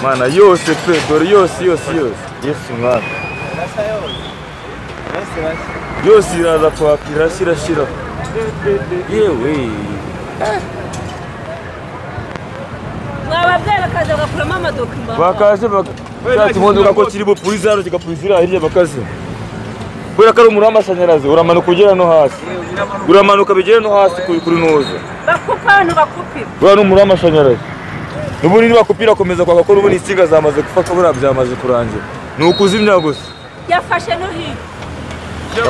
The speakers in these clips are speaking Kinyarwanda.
mana yose pe dore yose yose yose yesu mwana yose iraza kwaka irashya irashira yewe mwababwira bakaza bagakuramo amadokima bakaje bakimondeka ko kiri bupurize hano kigapurize iriya hirya bakaze kubera ko ari umuriro w'amashanyarazi uramanuka ugera no hasi uramanuka bigera no hasi kuri kuri nuza bakupa abantu bakupira buriya ni umuriro w'amashanyarazi n'ubundi ntibakupira akomeza kwaka ko n'ubundi insinga zamaze gufata buriya byamaze kurangira ni ukuzimya gusa yafashe no hirya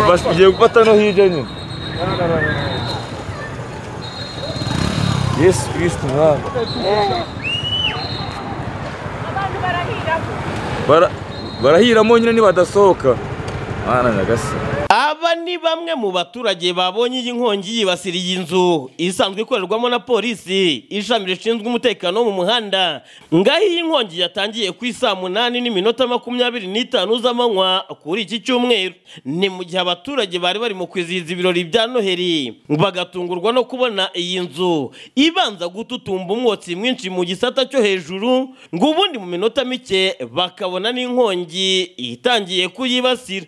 Abasi tugiye gufata no hirya nyine yesu kirisiti mwami abantu barahiramo Bara- barahiramo nyine nibadasohoka mwana nyagasani Aba ni bamwe mu baturage babonye iyi nkongi yibasira iyi nzu isanzwe ikorerwamo na polisi ishami rishinzwe umutekano wo mu muhanda ngaho iyi nkongi yatangiye ku isaa munani n'iminota makumyabiri n'itanu z'amanywa kuri iki cyumweru ni mu gihe abaturage bari barimo kwizihiza ibirori bya noheri bagatungurwa no kubona iyi nzu ibanza gututumba umwotsi mwinshi mu gisata cyo hejuru ngo ubundi mu minota mike bakabona n'inkongi itangiye kuyibasira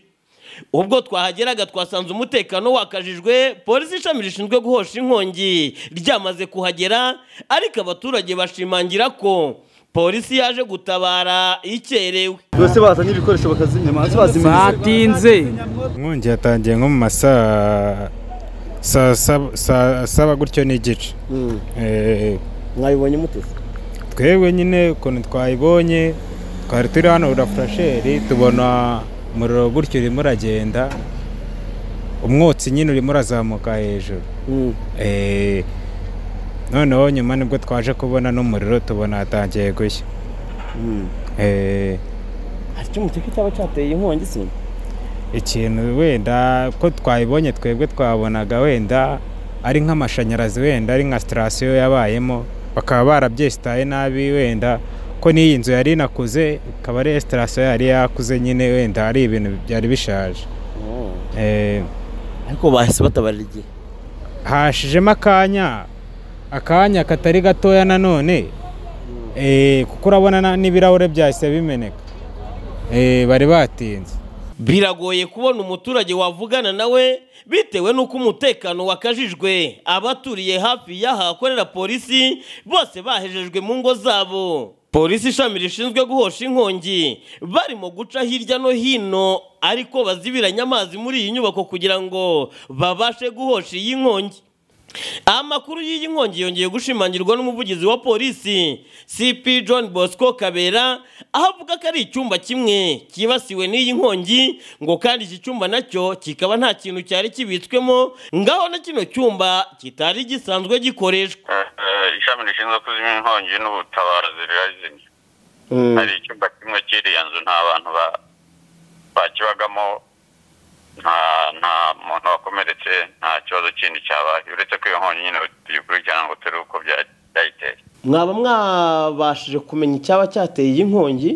ubwo twahageraga twasanze umutekano wakajijwe polisi ishami rishinzwe guhosha inkongi ryamaze kuhagera ariko abaturage bashimangira ko polisi yaje gutabara ikerewe bose bazanye ibikoresho bakazimya mazi bazimya batinze inkongi yatangiye nko mu masaa saa saba- saa saba gutyo n'igice Eh, mwabibonye mutese twebwe nyine ukuntu twayibonye twari turi hano urafurasheri tubona umuriro gutyo urimo uragenda umwotsi nyine urimo urazamuka hejuru Eh, noneho nyuma nibwo twaje kubona n'umuriro tubona hatangiye gushya Eh, hari icyo muteka cyaba cyateye inkongi se ikintu wenda ko twayibonye twebwe twabonaga wenda ari nk'amashanyarazi wenda ari nka sitasiyo yabayemo bakaba barabyesitaye nabi wenda ko n'iyi nzu yari inakuze ikaba ari sitasiyo yari yakuze nyine wenda ari ibintu byari bishaje Eh, ariko bahise batabarira igihe hashijemo akanya akanya katari gatoya nanone eh, kuko urabona na- n'ibirahure byahise bimeneka Eh, bari batinze biragoye kubona umuturage wavugana nawe bitewe n'uko umutekano wakajijwe abaturiye hafi y'ahakorera polisi bose bahejejwe mu ngo zabo polisi ishami rishinzwe guhosha inkongi barimo guca hirya no hino ariko bazibiranye amazi muri iyi nyubako kugira ngo babashe guhosha iyi nkongi amakuru y'iyi nkongi yongeye gushimangirwa n'umuvugizi wa polisi cp john bosco kabera aho avuga ko ari icyumba kimwe cyibasiwe n'iyi nkongi ngo kandi iki cyumba nacyo kikaba nta kintu cyari kibitswemo ngaho na kino cyumba kitari gisanzwe gikoreshwa ishami rishinzwe kuzimya inkongi n'ubutabazi rirazimya hari icyumba kimwe cy'iriya nzu nta bantu ba- bakibagamo nta nta muntu wakomeretse nta kibazo kindi cyabaye uretse ko iyo nkongi nyine tuyikurikirana ngo turebe uko bya- byayiteye mwaba mwabashije kumenya icyaba cyateye iyi nkongi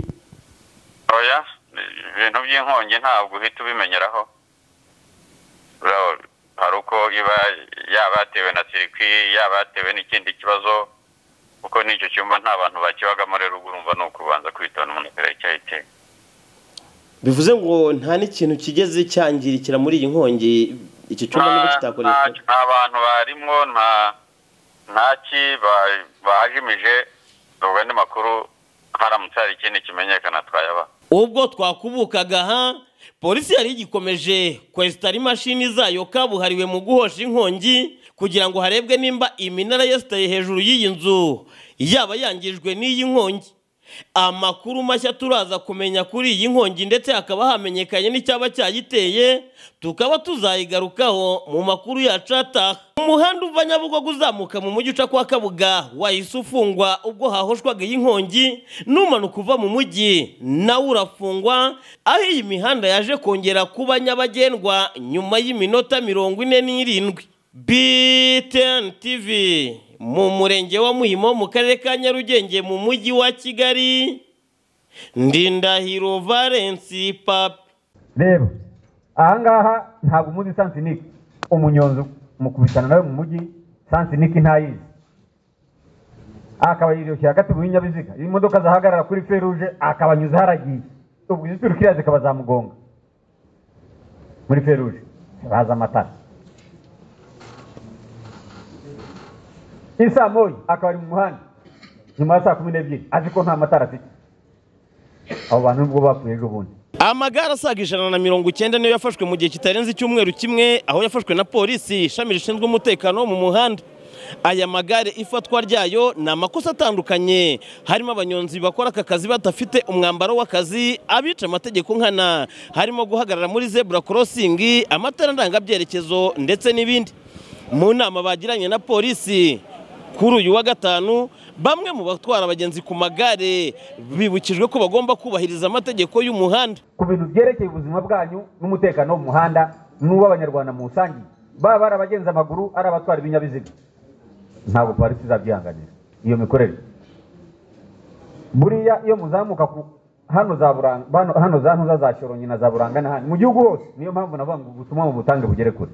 oya ibintu by'inkongi ntabwo uhita ubimenyeraho Urabo- hari uko iba yaba yatewe na sirikwi yaba yatewe n'ikindi kibazo kuko n'icyo cyumba nta bantu bakibagamo rero ubwo urumva ni ukubanza kwitonda umuntu akareba icyayiteye bivuze ngo nta n'ikintu kigeze cyangirikira muri iyi nkongi iki nta nta bantu barimwo nta ntaki ba- bajimije ubwo andi makuru haramutse hari ikindi kimenyekana twayabaha ubwo twakubukaga aha polisi yari igikomeje kwesitara imashini zayo kabuhariwe mu guhosha inkongi kugira ngo harebwe nimba iminara yesitaye hejuru y'iyi nzu yaba yangijwe n'iyi nkongi amakuru mashya turaza kumenya kuri iyi nkongi ndetse hakaba hamenyekanye n'icyaba cyayiteye tukaba tuzayigarukaho mu makuru yacu ataha umuhanda uva nyabugogo uzamuka mu mujyi uca kwa kabuga wahise ufungwa ubwo hahoshwaga iyi nkongi numanuka uva mu mujyi nawe urafungwa aho iyi mihanda yaje kongera kuba nyabagendwa nyuma y'iminota mirongo ine n'irindwi btn tv mu murenge wa muhima wo mu karere ka nyarugenge mu mujyi wa kigali ndindahiro valensi papi rero ahangaha ntabwo umuzi sansinike umunyonzi mukubitana nawe mu mujyi sansinike ntayizi akaba yirushye hagati mu binyabiziga iyo imodoka zahagarara kuri feruje akabanyuzaho aragiye ubwo iziturukiya zikaba zamugonga muri feruje baza amatara isa moyi akaba ari mu muhanda nyuma ya saa kumi n'ebyiri azi ko nta matara afite abo bantu nubwo bapfuye ejo bundi amagare asaga ijana na mirongo icyenda niyo yafashwe mu gihe kitarenze icyumweru kimwe aho yafashwe na polisi ishami rishinzwe umutekano wo mu muhanda aya magare ifatwa ryayo ni amakosa atandukanye harimo abanyonzi bakora aka kazi badafite umwambaro w'akazi abica amategeko nkana harimo guhagarara muri zebura korosingi amatara ndangabyerekezo ndetse n'ibindi mu nama bagiranye na polisi kuri uyu wa gatanu bamwe mu batwara abagenzi ku magare bibukijwe ko bagomba kubahiriza amategeko y'umuhanda ku bintu byerekeye ubuzima bwanyu n'umutekano wo mu muhanda n'uw'abanyarwanda mu rusange baba ari abagenza amaguru ari abatwara ibinyabiziga ntabwo polisi izabyihanganira iyo mikorere buriya iyo muzamuka ku hano za buranga hano- hano za ntuza za shorongi na za buranga n'ahandi mu gihugu hose niyo mpamvu navuga ngo ubutumwa mubutange bugere kure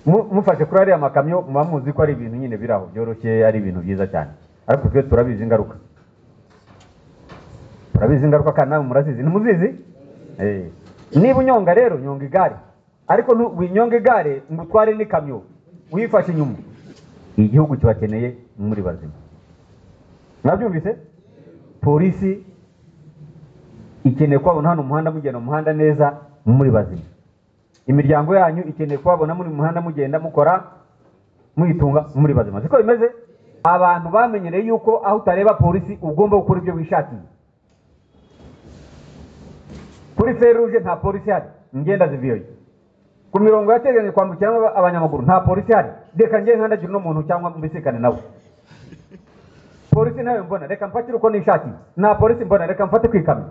Mu- mufashe kuri ariya makamyo muba muzi ko ari ibintu nyine biri aho byoroshye ari ibintu byiza cyane ariko twe turabizi ingaruka turabizi ingaruka kandi namwe murazizi ntimuzizi Eh. niba unyonga rero nyonga igare ariko nu- winyonga igare ngo utware n'ikamyo uyifashe inyuma igihugu kibakeneye muri bazima mwabyumvise polisi ikeneye kubabona hano mu muhanda mugenda mu muhanda neza muri bazima imiryango yanyu ikeneye kubabona muri mu muhanda mugenda mukora muyitunga muri bazima siko bimeze abantu bamenyereye yuko aho utareba polisi ugomba gukora ibyo wishakiye kuri feruje nta polisi hari ingenda ziviyoye ku mirongo yateganyije kwambukiramo aba- abanyamaguru nta polisi hari reka njye nkandagire uno muntu cyangwa mbisikane nawe polisi ntayo mbona reka mfatire uko nishakiye nta polisi mbona reka mfate ku ikamyo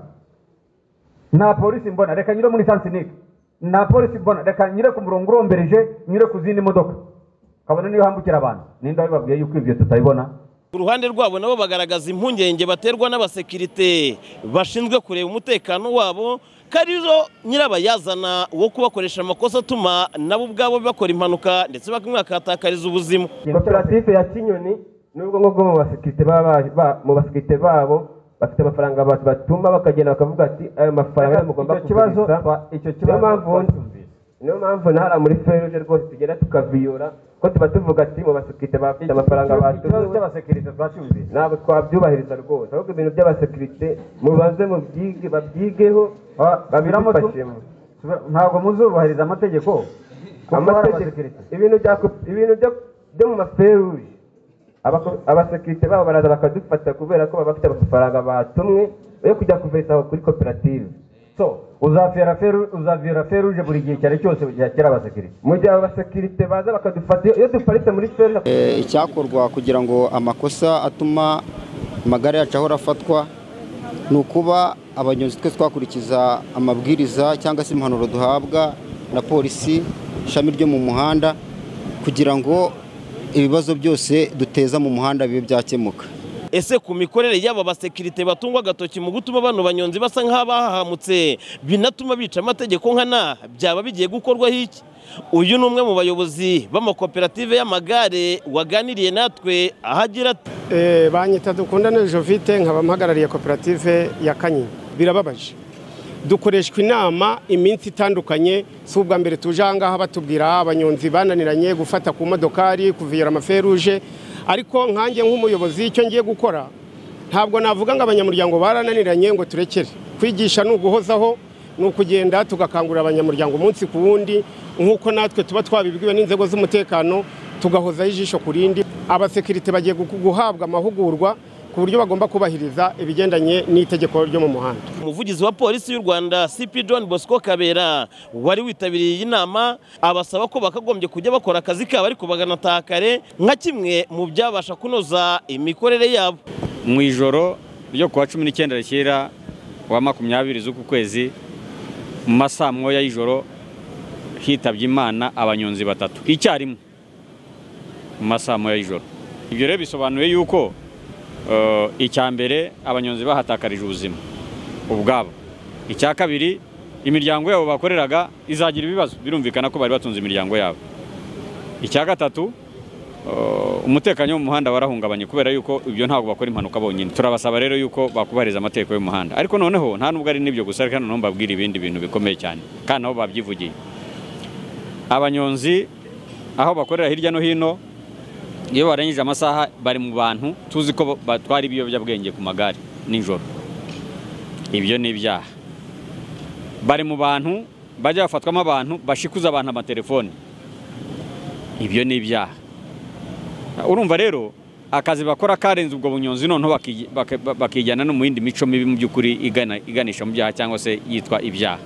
nta polisi mbona reka nyure muri sansinike nta polisi mbona reka nyure ku murongo urombereje nyure ku zindi modoka kabone niyo hambukira abantu ninde wabibabwiye yuko ibyo tutabibona ku ruhande rwabo nabo bagaragaza impungenge baterwa n'abasekirite bashinzwe kureba umutekano wabo ko ari zo nyirabayazana wo kubakoresha amakosa atuma nabo ubwabo bakora impanuka ndetse bakanakatakariza ubuzima koperative ya kinyoni nubwo nk'ubwo mu basekirite baba baje- ba- mu basekirite babo bafite amafaranga abantu batuma bakagenda bakavuga ati ayo mafaranga niyo mugomba Icyo kibazo kugurisha." twa- icyo niyo kibazo mpamvu twacyumvise. niyo mpamvu ntara muri feruje rwose tugenda tukaviyura ko tuba tuvuga ati mu basekirite bafite amafaranga Icyo kibazo batuma cy'abasekirite twacyumvise ntabwo twabyubahiriza rwose ahubwo ibintu by'abasekirite mubanze mubyige babyigeho babiramo tu- babidufashemo ntabwo muzubahiriza amategeko kuko hari amategeko abasekirite. ibintu bya ko- ibintu byo- byo mu maferuje Abako- abasekirite babo baraza bakadufata kubera ko baba bafite amafaranga batumwe yo kujya kuvesaho kuri koperative so uzafera feru uzavira feruje buri gihe cyane cyose yakira abasekirite mu gihe aba basekirite baza bakadufata iyo- iyo duparitse muri feruje Eh, icyakorwa kugira ngo amakosa atuma amagare yacu ahora afatwa ni ukuba abanyonzi twe twakurikiza amabwiriza cyangwa se impanuro duhabwa na polisi ishami ryo mu muhanda kugira ngo ibibazo byose duteza mu muhanda bibe byakemuka ese ku mikorere y'aba basekirite batungwa agatoki mu gutuma bano banyonzi basa nk'abahahamutse binatuma bica amategeko nkana byaba bigiye gukorwaho iki uyu ni umwe mu bayobozi b'amakoperative y'amagare waganiriye natwe aho agira ati Eh, banyita dukundane jovite nkaba mpagarariye koperative ya kanyinya birababaje dukoreshwa inama iminsi itandukanye si ubwa mbere tuje ahangaha batubwira abanyonzi bananiranye gufata ku modokari kuviyora amaferuje ariko nkanjye nk'umuyobozi icyo ngiye gukora ntabwo navuga ngo abanyamuryango barananiranye ngo turekere kwigisha ni uguhozaho ni ukugenda tugakangurira abanyamuryango umunsi ku wundi nk'uko natwe tuba twabibwiwe n'inzego z'umutekano tugahozaho ijisho ku rindi abasekirite bagiye gu- guhabwa amahugurwa ku buryo bagomba kubahiriza ibigendanye n'itegeko ryo mu muhanda umuvugizi wa polisi y'u rwanda cp john bosco kabera wari witabiriye iyi nama abasaba ko bakagombye kujya bakora akazi kabo ariko baganataha kare nka kimwe mu byabasha kunoza imikorere yabo mu ijoro ryo kuwa cumi n'icyenda rishyira wa makumyabiri z'uku kwezi mu masaa moya y'ijoro hitabye imana abanyonzi batatu icyarimwe mu masaa moya y'ijoro ibyo rero bisobanuye yuko eh, icya mbere abanyonzi bahatakarije ubuzima ubwabo icya kabiri imiryango yabo bakoreraga izagira ibibazo birumvikana ko bari batunze imiryango yabo icya gatatu Uh, umutekano wo mu muhanda warahungabanye kubera yuko ibyo ntabwo bakora impanuka bonyine turabasaba rero yuko bakubahiriza amategeko y'umuhanda ariko noneho nta nubwo ari n'ibyo gusa ariko noneho mbabwira ibindi bintu bikomeye cyane kandi nabo babyivugiye abanyonzi aho bakorera hirya no hino iyo barangije amasaha bari mu bantu tuzi ko batwara ibiyobyabwenge ku magare nijoro ibyo ni ibyaha bari mu bantu bajya bafatwamo abantu bashikuza abantu amatelefoni ibyo ni ibyaha urumva rero akazi bakora karenze ubwo bunyonzi noneho baki- baka- ba- bakijyana no mu yindi mico mibi mu by'ukuri igana- iganisha mu byaha cyangwa se yitwa ibyaha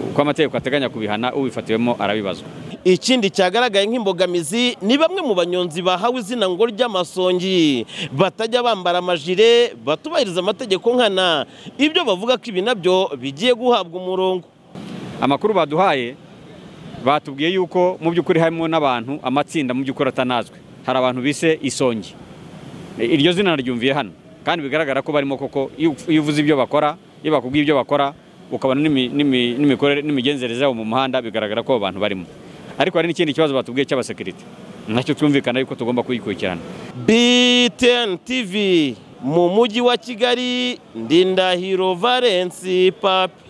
uko amategeko ateganya kubihana ubifatiwemo arabibazwa ikindi cyagaragaye nk'imbogamizi ni bamwe mu banyonzi bahawe izina ngo ry'amasongi batajya bambara amajire batubahiriza amategeko nkana ibyo bavuga ko ibi nabyo bigiye guhabwa umurongo amakuru baduhaye batubwiye yuko mu by'ukuri harimo n'abantu amatsinda mu by'ukuri atanazwe hari abantu bise isongi iryo zina naryumviye hano kandi bigaragara ko barimo koko iyo iyo uvuze ibyo bakora iyo bakubwiye ibyo bakora ukabona n'imi- n'imi- n'imikorere n'imigenzereze yabo mu muhanda bigaragara ko abo bantu barimo ariko hari n'ikindi kibazo batubwiye cy'abasekirite nacyo twumvikana yuko tugomba kuyikurikirana btn tv mu mujyi wa kigali ndindahiro valensi papi